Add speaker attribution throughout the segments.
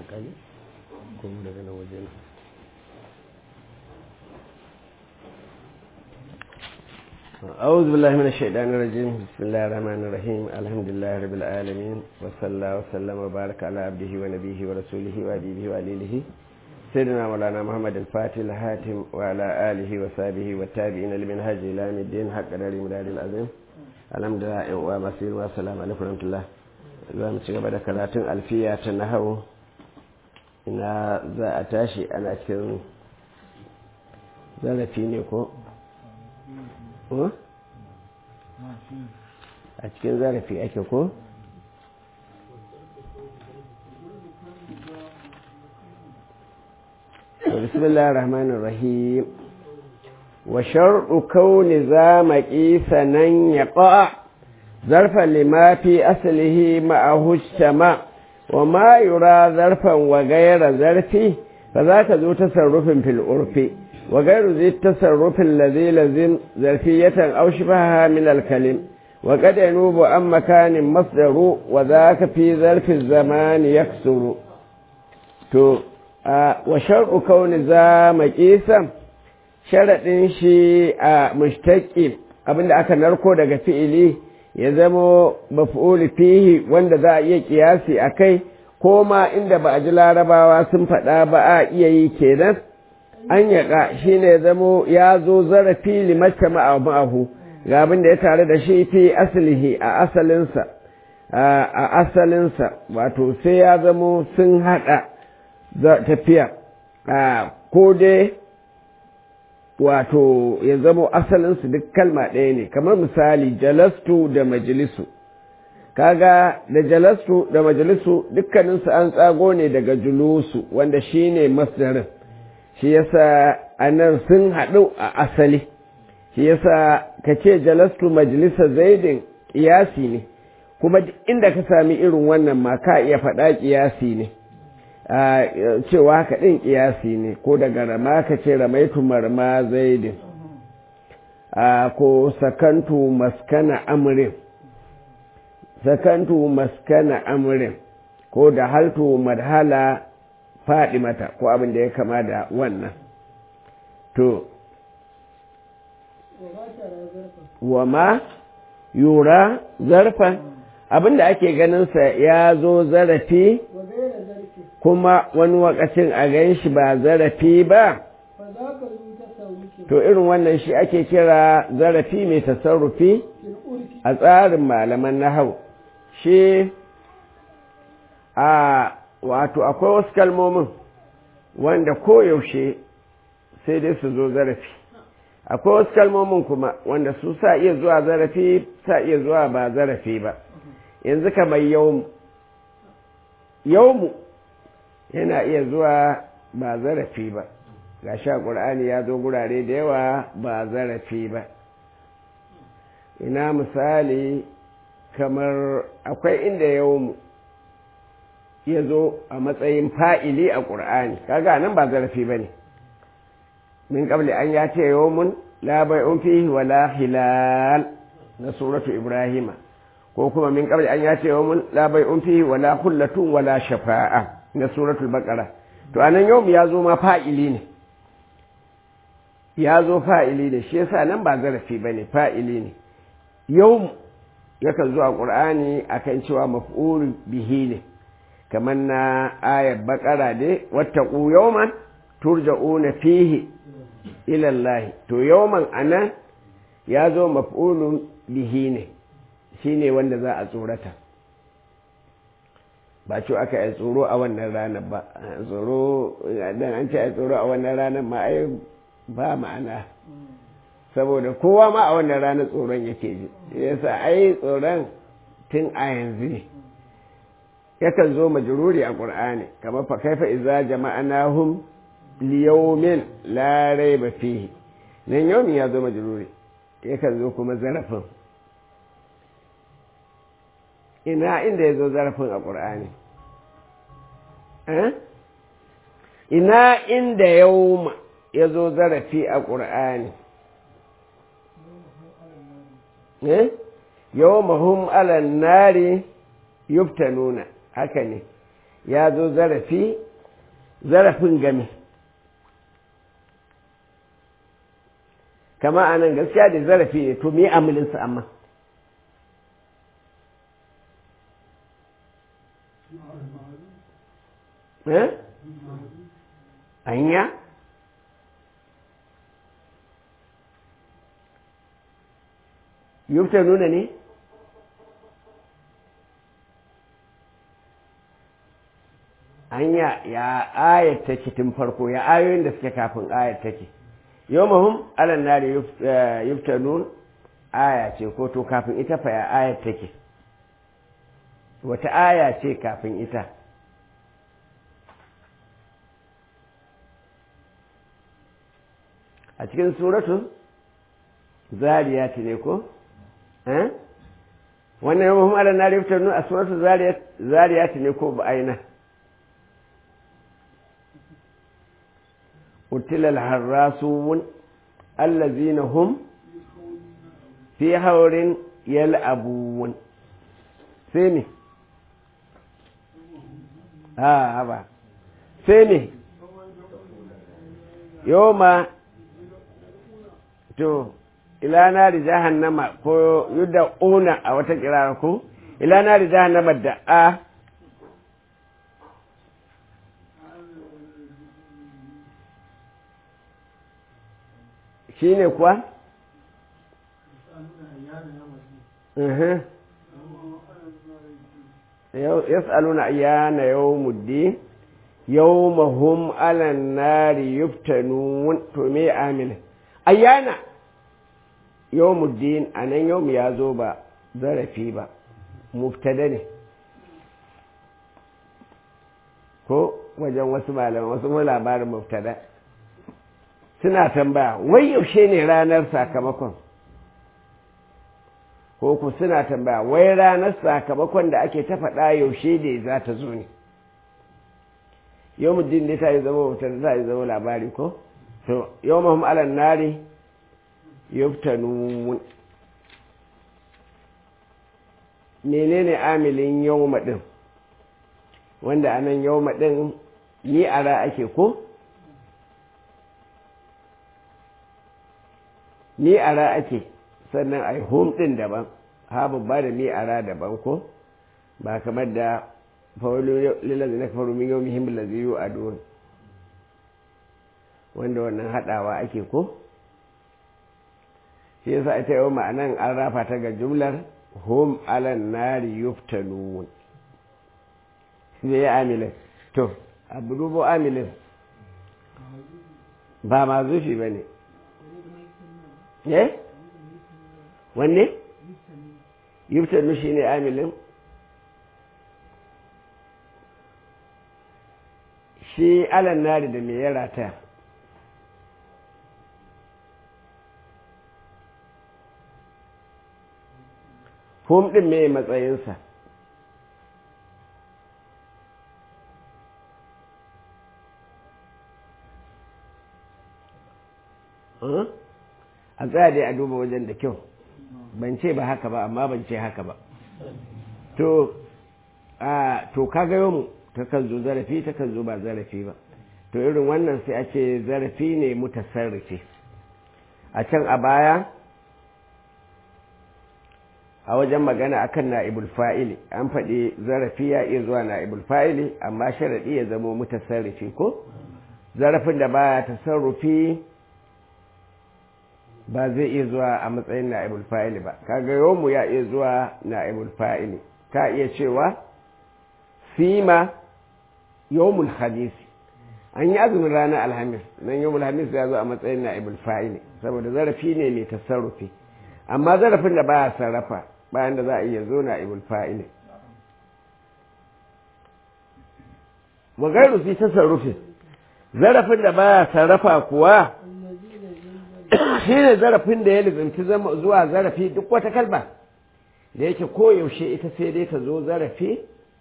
Speaker 1: kage kuma daga nan wajen أعوذ بالله من الشيطان الرجيم بسم الله الرحمن الرحيم الحمد لله رب العالمين وصلى الله وسلم وبارك على عبده ونبيه ورسوله وأبيه وعليله سيدنا مولانا محمد الفاتح الهاتم وعلى آله وصحبه والتابعين لمنهج إلى يوم الدين حق دار مدار العظيم الحمد لله ومسير والسلام عليكم ورحمة الله za mu ci gaba da karatun alfiya ta nahawu ina za a tashi ana cikin zarafi ne ko? a cikin zarafi ake ko? bismillah rahmanir rahim wa sharɗu kauni za maƙisa nan ya ƙa'a ظرفا لما في أصله معه الشماء وما يرى ظرفا وغير ظرفه فذاك ذو تصرف في العرف وغير ذي التصرف الذي لزم ظرفية أو شبهها من الكلم وقد ينوب عن مكان مصدر وذاك في ظرف الزمان يكسر تو آه وشرع كون ذا مقيسا شرط شيء آه مشتق abinda aka narko daga fi'ili ya zamo maf'uli fihi wanda za a iya kiyasi a kai ko ma inda ba a ji larabawa sun faɗa ba a iya yi kenan an yaƙa shi ne ya zamo ya zo zarafi limacce ma'ahu ga abin da ya tare da shi fi asalihi a asalinsa a asalinsa wato sai ya zamo sun haɗa tafiya ko dai wato ya zamo asalinsu duk kalma ɗaya ne kamar misali jalastu da majalisu kaga da jalastu da majalisu dukkaninsu an tsago ne daga julusu wanda shi ne masdarin shi yasa anan sun haɗu a asali shi yasa ka ce jalastu majalisa zaidin ƙiyasi ne kuma inda ka sami irin wannan ma ka iya faɗa ƙiyasi ne cewa haka ɗin ƙiyasi ne ko daga rama ka ce ramaitu marma zaidin ko sakantu maskana amurin sakantu maskana amurin ko da haltu madhala faɗi mata ko abin da ya kama da wannan to wa ma yura zarfan abin da ake ganinsa ya zo zarafi kuma wani wakacin a gan shi ba zarafi ba to irin wannan shi ake kira zarafi mai tasarrufi a tsarin malaman nahau shi a wato akwai wasu kalmomin wanda koyaushe sai dai su zo zarafi akwai wasu kalmomin kuma wanda su sa iya zuwa zarafi sa iya zuwa ba zarafi ba yanzu kamar yawmu yawmu yana iya zuwa ba zarafi ba ga sha ƙur'ani ya zo gurare da yawa ba zarafi ba ina misali kamar akwai inda yawmu ya zo a matsayin fa'ili a ƙur'ani kaga nan ba zarafi ba ne min ƙabli an ya ce yawmun labai fihi wala hilal na suratu ibrahima ko kuma min ƙabli an ya ce yawmun labai fihi wala hullatun wala shafa'a na suratul baqara to anan yau ya zo ma fa'ili ne ya zo fa'ili ne shi yasa nan ba zarafi bane fa'ili ne yau yakan zo a qur'ani akan cewa maf'ul bihi ne kamar na ayar baqara dai wattaqu yawman turja'una fihi ila Allah to yawman anan ya zo maf'ulun bihi ne shine wanda za a tsorata ba ce aka yi tsoro a wannan ranar ba tsoro dan an ce a tsoro a wannan ranar ma ai ba ma'ana saboda kowa ma a wannan ranar tsoron yake ji yasa ai tsoron tun a yanzu ne yakan zo majruri a qur'ani kamar fa kaifa idza jama'nahum liyawmin la rayba fihi nan yawmin ya zo majruri yakan zo kuma zarafin ina inda ya zo zarafin a ƙur'ani ina inda yauma ya zo zarafi a ƙur'ani yauma hum alan nari yuftanuna haka ne ya zo zarafi zarafin game kama a nan gaskiya da zarafi ne to me amilinsa amma eh anya yubta nuna ne hanya ya ayat take tun farko ya ayoyin da suke kafin ayat take yau mahum alan nari yuftanun aya ce ko to kafin ita fa ya ayat take wata aya ce kafin ita a cikin suratun zariyat ne ko eh wannan yau mahum alan nari yuftanun a suratun zariyat ne ko ba aina قتل الحراسون الذين هم في حور يلعبون سيمي ها هبا سيمي يوم to ila nari jahannama ko yudda una a wata kirara ko ila nari jahannama da a shi ne kuwa? yas'aluna ayyana yawmuddin yawmahum alan nari yuftanun to me amin ayyana yawmuddin anan yawm ya zo ba zarafi ba mubtada ne ko wajen wasu malaman wasu labarin mubtada suna tambaya wai yaushe ne ranar sakamakon ko ku suna tambaya wai ranar sakamakon da ake ta faɗa yaushe ne za ta zo ne yau muddin ne ta yi zama wutar ta yi zama labari ko to yau mahim alan nari yuftanun menene amilin yau maɗin wanda anan yau maɗin ni ara ake ko ni ara ake sannan a yi home ɗin daban ha babba da ni ara daban ko ba kamar da fawalu lillazi na kafaru min yau muhimmin laziyu a don wanda wannan haɗawa ake ko shi yasa ita yau ma'anan an rafa ta ga jumlar hum alan nari yuftanun shi ya amilin to abu dubo amilin ba ma zufi ba ne eh wanne yuftanu shi ne amilin shi alan nari da mai yara ta hum ɗin mai matsayinsa a tsaya dai a duba wajen da kyau ban ce ba haka ba amma ban ce haka ba to a to kaga yau takan zo zarafi takan zo ba zarafi ba to irin wannan sai a ce zarafi ne mutasarrifi a can a baya a wajen magana akan na'ibul fa'ili an faɗi zarafi ya iya zuwa na'ibul fa'ili amma sharaɗi ya zama mutasarrifi ko zarafin da baya tasarrufi ba zai iya zuwa a matsayin na'ibul fa'ili ba kaga yawmu ya iya zuwa na'ibul fa'ili ka iya cewa sima yawmul hadisi an yi azumin ranar alhamis nan yawmul hamis ya zo a matsayin na'ibul fa'ili saboda zarafi ne mai tasarrufi amma zarafin da baya sarrafa bayan da za a iya zo na'ibul fa'ili wa gairu fi tasarrufi zarafin da baya sarrafa kuwa shi ne zarafin da ya lizanci zuwa zarafi duk wata kalba da yake koyaushe ita sai dai ta zo zarafi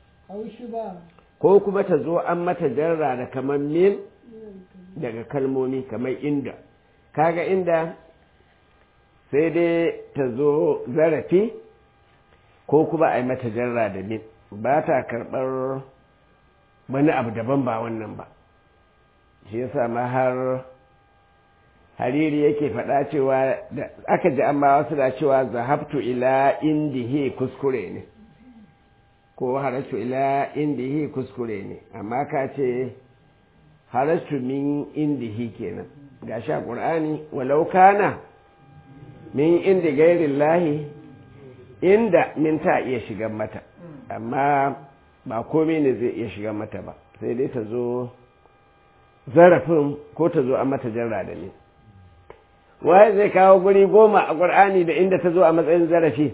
Speaker 1: ko kuma ta zo an mata jarra da kamar min daga kalmomi kamar inda kaga inda sai dai ta zo zarafi ko kuma a yi mata jarra da min ba ta karɓar wani abu daban ba wannan ba shi yasa ma har hariri yake faɗa cewa aka ji amma wasu da cewa zahabtu ila indihi kuskure ne ko haratu ila indihi kuskure ne amma ka ce haratu min indihi kenan ga sha ƙur'ani walau kana min indi gairin lahi inda min ta iya shigan mata amma ba komai ne zai iya shigan mata ba sai dai ta zo zarafin ko ta zo a mata jarra da ne waye zai kawo guri goma a ƙur'ani da inda ta zo a matsayin zarafi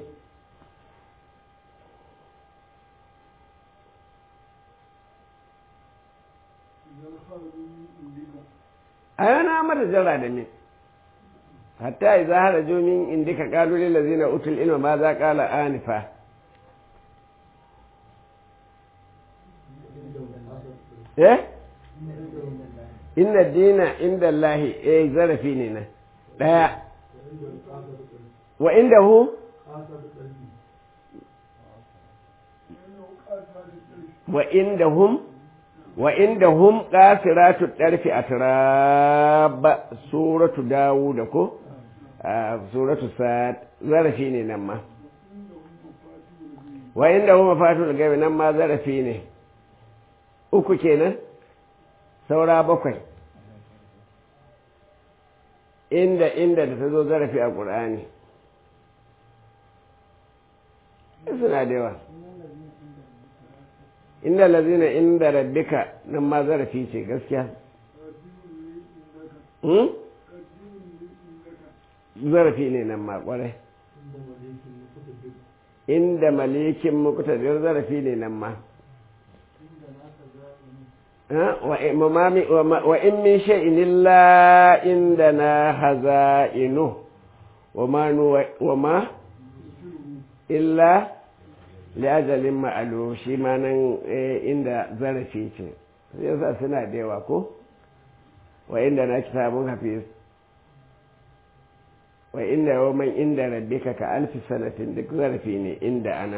Speaker 1: a yana mata jarra da ne hatta idza haraju min indika qalu lil ladzina utul ilma ma za qala anifa eh inna dina inda Allahi eh zarafi ne nan daya wa indahu wa indahum wa indahum qasiratu darfi atrab suratu dawud ko suratu sad zarafi ne nan ma wa indahum mafatul gaibi nan ma zarafi ne uku kenan saura bakwai inda inda da ta zo zarafi a ƙur'ani suna da yawa inda lazina inda rabbika nan ma zarafi ce gaskiya zarafi ne nan ma ƙwarai inda malikin muktadir zarafi ne nan ma وإن من شيء إلا عندنا خزائنه وما وما إلا لأجل معلوم shi ma nan inda zarafi ce yasa suna da yawa ko wa inda na kitabun hafiz wa inda yawman inda rabbika ka alfi sanatin duk zarafi ne inda ana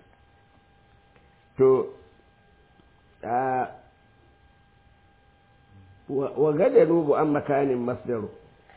Speaker 1: to wa gada rubu an makanin masdaru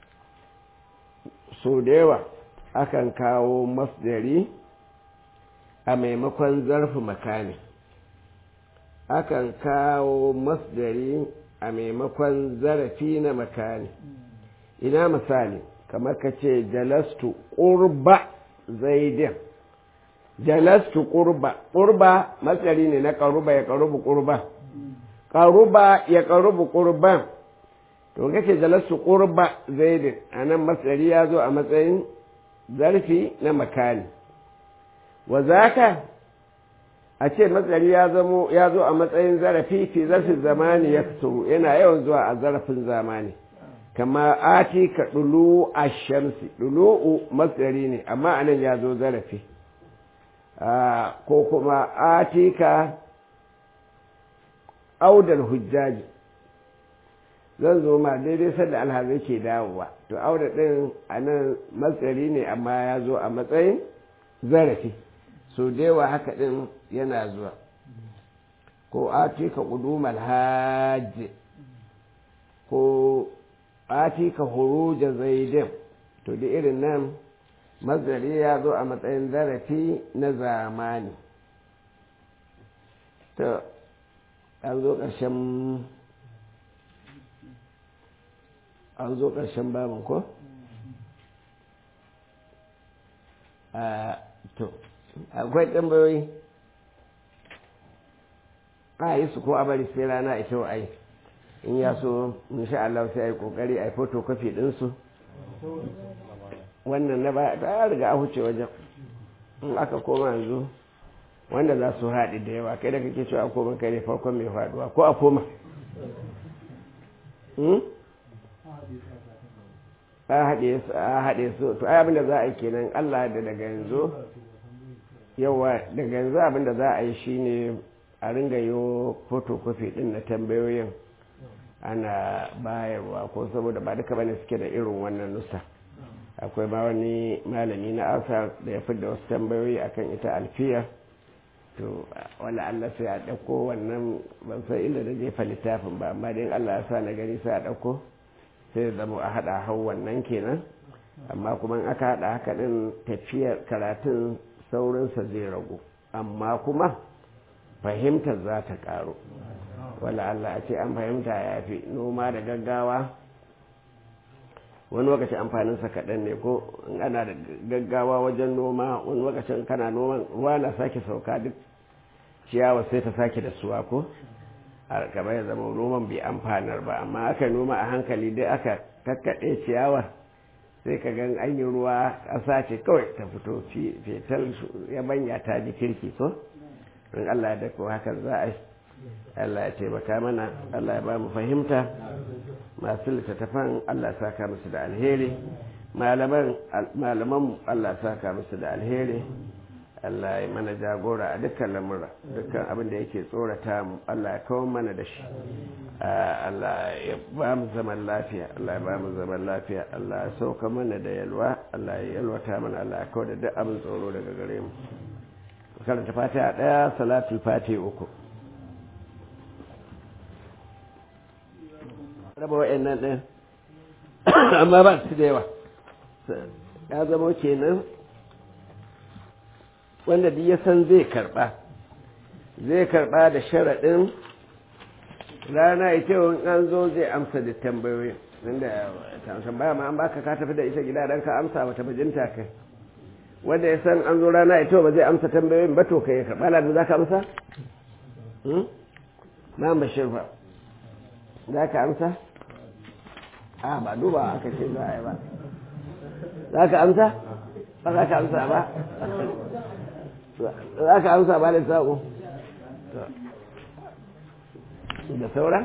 Speaker 1: so da yawa akan kawo masdari a maimakon zarfi makani akan kawo masdari a maimakon zarafi na makani ina misali kamar ka ce jalastu ƙurba zaidin jalastu ƙurba ƙurba masdari ne na ƙaruba ya ƙarubu ƙurba ƙaruba ya ƙarubu ƙurban to kake jalasu ƙurba zaidin a nan masari ya zo a matsayin zarfi na makani wa zaka a ce masari ya zamo ya zo a matsayin zarafi fi zarfin zamani ya fito yana yawan zuwa a zarafin zamani kama ati ka ɗulu a shamsi ɗulu'u masari ne amma anan ya zo zarafi ko kuma ati ka audar hujjaji zan zo ma daidai sanda alhazai ke dawowa to audar ɗin a nan matsari ne amma ya zo a matsayin zarafi so yawa haka ɗin yana zuwa ko ati ka ƙudumar hajji ko ati ka huruja zaidin to da irin nan mazari ya zo a matsayin zarafi na zamani to an zo ƙarshen an zo ƙarshen babin ko? to akwai tambayoyi a yi su ko a bari sai rana ita wa ai in ya so insha Allah sai a yi kokari a yi photocopy ɗinsu wannan na ba ta riga a huce wajen in aka koma yanzu wanda za su haɗi da yawa kai da kake cewa a koma kai ne farkon mai faduwa ko a koma a haɗe su to ai abinda za a yi kenan Allah da daga yanzu yawa daga yanzu abinda za a yi shine a ringa yi photocopy din na tambayoyin ana bayarwa ko saboda ba duka bane suke da irin wannan nusa akwai ma wani malami na asa da ya da wasu tambayoyi akan ita alfiya to wala Allah sai a ɗauko wannan ban san inda da jefa littafin ba amma dai Allah ya sa na gani sai a ɗauko sai zama a haɗa hau wannan kenan amma kuma in aka haɗa haka ɗin tafiyar karatun saurinsa zai ragu amma kuma fahimtar za ta ƙaru wala Allah a ce an fahimta ya fi noma da gaggawa wani lokaci amfaninsa kaɗan ne ko in ana da gaggawa wajen noma wani lokacin kana noman ruwa na sake sauka duk ciyawa sai ta sake da suwa ko a gaba ya zama noman bai amfanar ba amma aka noma a hankali dai aka kakkaɗe ciyawar sai ka gan an yi ruwa ƙasa ce kawai ta fito fetal ya banya ta ji kirki ko in Allah da ko hakan za a yi Allah ya taimaka mana Allah ya ba mu fahimta masu littattafan Allah saka musu da alheri malaman Allah saka musu da alheri Allah ya mana jagora a dukkan lamura dukkan abin da yake tsorata mu Allah ya kawo mana da shi Allah ya ba mu zaman lafiya Allah ya ba mu zaman lafiya Allah ya sauka mana da yalwa Allah ya yalwata mana Allah ya kawo da duk abin tsoro daga gare mu karanta fatiha daya salatul fatiha uku raba wa'annan ɗin amma ba su da yawa ya zama kenan wanda duk ya san zai karɓa zai karɓa da sharaɗin rana ita wani an zo zai amsa da tambayoyi inda tambaya ma an baka ka tafi da ita gida don ka amsa wata bajinta kai wanda ya san an zo rana ita ba zai amsa tambayoyin ba to ka yi karɓa da za ka amsa? ma bashir ba za ka amsa? a ba duba aka ce za a yi ba za ka amsa? ba za ka amsa ba? za ka amsa ba da saƙo? da saura?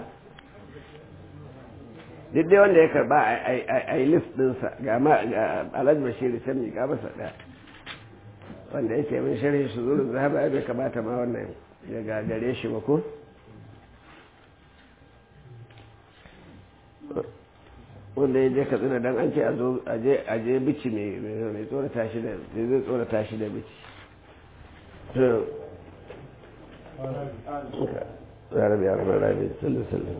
Speaker 1: duk dai wanda ya karba a yi list ɗinsa ga alhaji bashir can miƙa masa ɗaya wanda yake min sharhi su zuru zaba ya bai kamata ma wannan ya gagare shi ba ko? wanda ya je katsina don an ce a je bici mai tsorata shi da zai tsorata shi da bici ربي يا رب العالمين صلى وسلم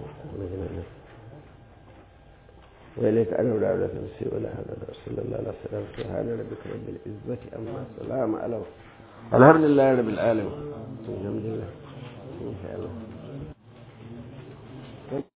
Speaker 1: وإليك أنا ولا أولاد نفسي ولا هذا صلى الله عليه وسلم سبحان ربك رب العزة أما السلام على الحمد لله رب العالمين الحمد لله إن شاء الله